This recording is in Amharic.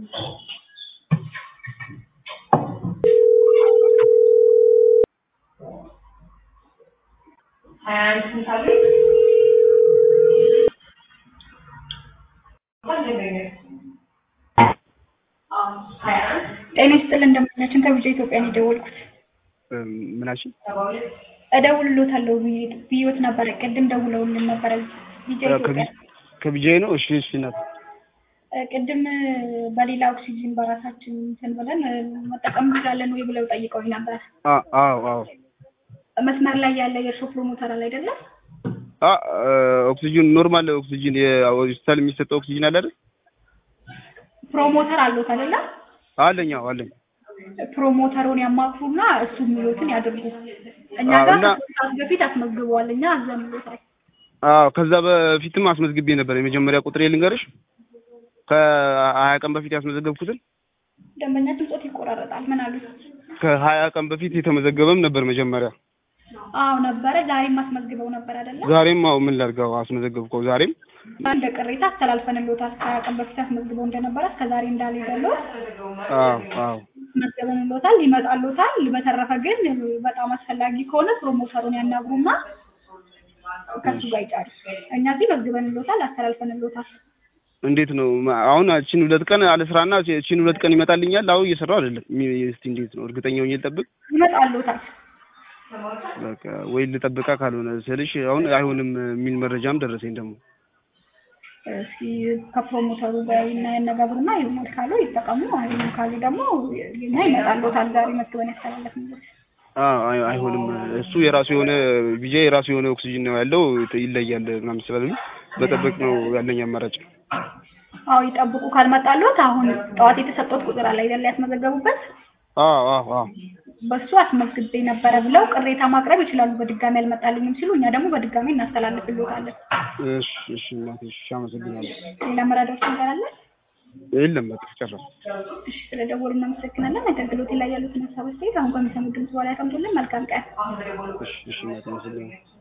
ጤና ይስጥልን እንደምናችን ከቢጃ ኢትዮጵያ ነው የደወልኩት። ምናችን እደውልልዎታለሁ ብዬዎት ነበረ። ቅድም ደውለውልን ነበረ ቢጃ ኢትዮጵያ። ከቢጃይ ነው። እሺ እሺ እናት ቅድም በሌላ ኦክሲጂን በራሳችን እንትን ብለን መጠቀም እንችላለን ወይ ብለው ጠይቀውኝ ነበር። አ- አዎ አዎ መስመር ላይ ያለ የእርሶ ፕሮሞተር አለ አይደለም? አ ኦክሲጅን ኖርማል ኦክሲጅን የሆስፒታል የሚሰጠው ኦክሲጅን አለ አይደል? ፕሮሞተር አለዎት አይደለም? አለኝ አዎ አለኝ። ፕሮሞተሩን ያማክሩና እሱ የሚሉትን ያድርጉ። እኛ አዎ፣ ጋር እና- ከሶስት ሰዓት በፊት አስመዝግበዋል። እኛ አዘንሎታል። አዎ ከዛ በፊትም አስመዝግቤ ነበር። የመጀመሪያ ቁጥር ልንገርሽ ከሀያ ቀን በፊት ያስመዘገብኩትን ደንበኛችን ጾት ይቆራረጣል። ምን አሉ? ከሀያ ቀን በፊት የተመዘገበም ነበር መጀመሪያ። አዎ ነበረ። ዛሬም አስመዝግበው ነበር አይደለም? ዛሬም አዎ ምን ላድርገው አስመዘገብከው ዛሬም እንደ ቅሬታ አስተላልፈንልዎታል። ከሀያ ቀን በፊት አስመዝግበው እንደነበረ እስከ ዛሬ እንዳልሄደለው አዎ አዎ አስመዝግበንልዎታል። ይመጣልዎታል። በተረፈ ግን በጣም አስፈላጊ ከሆነ ፕሮሞተሩን ያናግሩና ከሱ ጋር ይጫሩ። እኛ እዚህ መዝግበንልዎታል፣ አስተላልፈንልዎታል። እንዴት ነው አሁን እቺን ሁለት ቀን አለስራና እቺን ሁለት ቀን ይመጣልኛል። አሁን እየሰራው አይደለም። ሚ- እስቲ እንዴት ነው እርግጠኛ ሆኜ ልጠብቅ? ይመጣልዎታል። በቃ ወይ ልጠብቃ ካልሆነ ስልሽ አሁን አይሆንም የሚል መረጃም ደረሰኝ ደግሞ እስኪ ከፕሮሞተሩ ጋር እና ያነጋግሩና ይሆናል ካለው ይጠቀሙ። አይሆንም ካሉ ደግሞ እኛ ይመጣልዎታል። ዛሬ መዝግበን ያስተላለፍንልዎት አዎ አይ- አይሆንም እሱ የራሱ የሆነ ቢጃ የራሱ የሆነ ኦክሲጅን ነው ያለው ይለያል ምናምን ስላሉ መጠበቅ ነው ያለኝ አማራጭ። አዎ ይጠብቁ። ካልመጣልዎት አሁን ጠዋት የተሰጠዎት ቁጥር አለ አይደል? ያስመዘገቡበት አዎ አዎ አዎ በሱ አስመዝግቤ ነበረ ብለው ቅሬታ ማቅረብ ይችላሉ። በድጋሚ አልመጣልኝም ሲሉ እኛ ደግሞ በድጋሚ እናስተላልፍልዎታለን። እሺ እሺ እናቴ እሺ አመሰግናለሁ። ሌላ መረዳዎች ነገር አለ? የለም በቃ ጨረስኩ። እሺ ስለደወሉ እናመሰግናለን። አገልግሎት ላይ ያሉትን ሀሳብ አስተያየት አሁን ከሚሰሙ ድምጽ በኋላ ያቀምጡልን። መልካም ቀን። እሺ እሺ እናቴ አመሰግናለሁ።